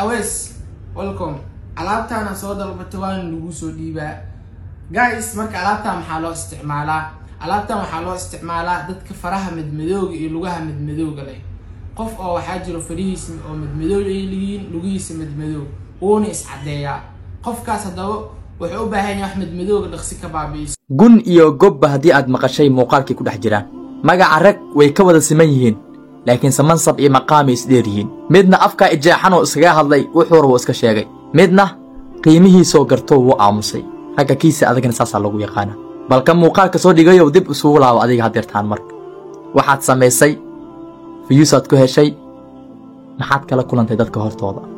awees welcome alaabtaana soo dalbata waana lagu soo dhiibaa guys marka alaabtan maxaa loo isticmaalaa alaabtan waxaa loo isticmaalaa dadka faraha madmadooga iyo lugaha madmadooga leh qof oo waxaa jiro farihiisa oo madmadoow ay leeyihiin lugihiisa madmadoow wuuna iscadeeyaa qofkaas haddaba wuxuu u baahan yahay wax madmadooga dhaqsi ka baabi'iso gun iyo gobba haddii aad maqashay muuqaalkay ku dhex jiraan magaca rag way ka wada siman yihiin laakiinse mansab iyo maqaamay isdheer yihiin midna afkaa ijeexan oo iskaga hadlay wuxuu rabo iska sheegay midna qiimihiisoo gartoo wuu aamusay ragga kiisa adagana saasaa lagu yaqaana balka muuqaalka soo dhigayow dib isugu laabo adiga hadeertaan marka waxaad samaysay fiyuusaad ku heshay maxaad kala kulantay dadka hortooda